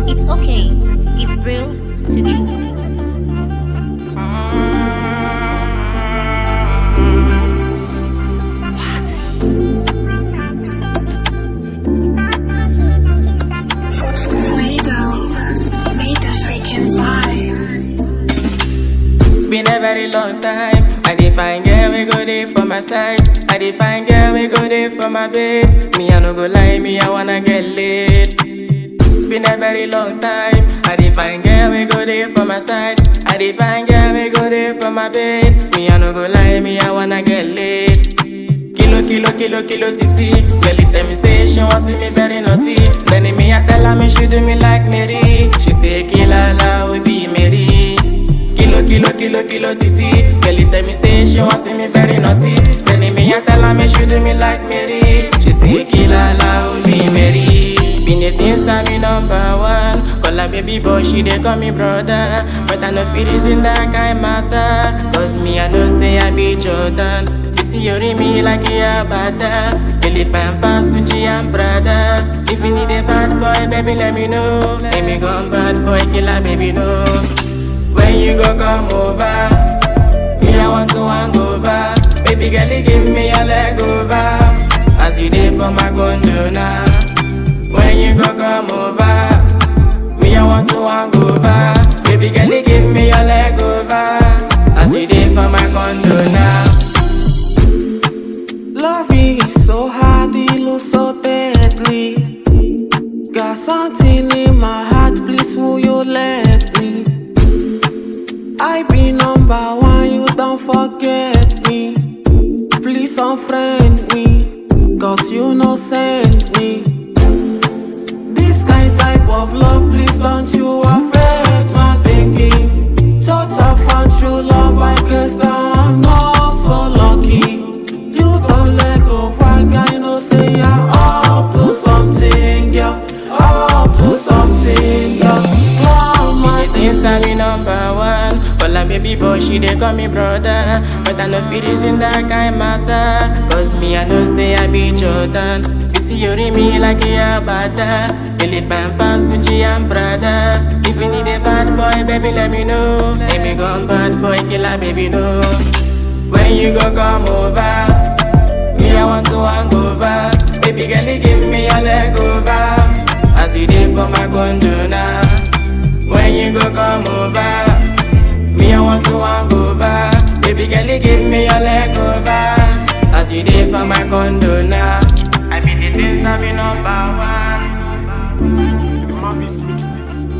It's okay. It's Brill Studio. Made the freaking vibe. Been a very long time. I define girl, we go there for my side. I define girl, we go there for my bed. Me, I no go lie, me, I wanna get laid. Been a very long time. I define girl, we go there for my side. I define girl, we go there for my bed. Me, I no go lie, me, I wanna get laid. Kilo, kilo, kilo, kilo, titi. Girl, it tell me say she want see me very naughty. Then me, I tell her me she do me like Mary. She say, Kila la, we be Mary. Kilo, kilo, kilo, kilo, titi. Girl, it tell me say she want see me very naughty. Then me, I tell her me she do me like Mary. She say, Kila la, we be Mary. Been the things I'm me number one. Call her baby boy, she dey call me brother. But I no feel this in that kind matter. Cause me, I know say I be Jordan. You see you read me like a bada. Elephant pants, Gucci and Prada. If you need a bad boy, baby, let me know. Let me go bad boy, killer, baby, no. When you go come over, me I want to want go over. Baby girl, you give me a leg over. As you did for my condo now. When you go come over, me I want to want go over. Baby girl, you give me a leg over. As you did for my condo now. Loving is so hard, it looks so deadly. Got something in my heart, please will you let me? I be number one, you don't forget me. Please unfriend me, cause you no send me. This kind type of love, please don't you affect my thinking. Total fan true love, I guess that I'm not so lucky. You don't let go back, I know say you're up to something, girl. Up to something, girl. Climb my The things I be number one. Call her baby boy, she dey call me brother. But I no feel this in that kind matter. Cause me, I know say I be Jordan. You see you read me like a bada. Elephant pants, Gucci and Prada. If you need a bad boy, baby, let me know. Let me go bad boy, killer, baby, no. When you go come over, me I want to want go over. Baby girl, you give me a leg over. As you did for my condo now. When you go come over, me I want to want go over. Baby girl, you give me a leg over. As you did for my condo now. I be the things I be number one. The Mavis mixed it.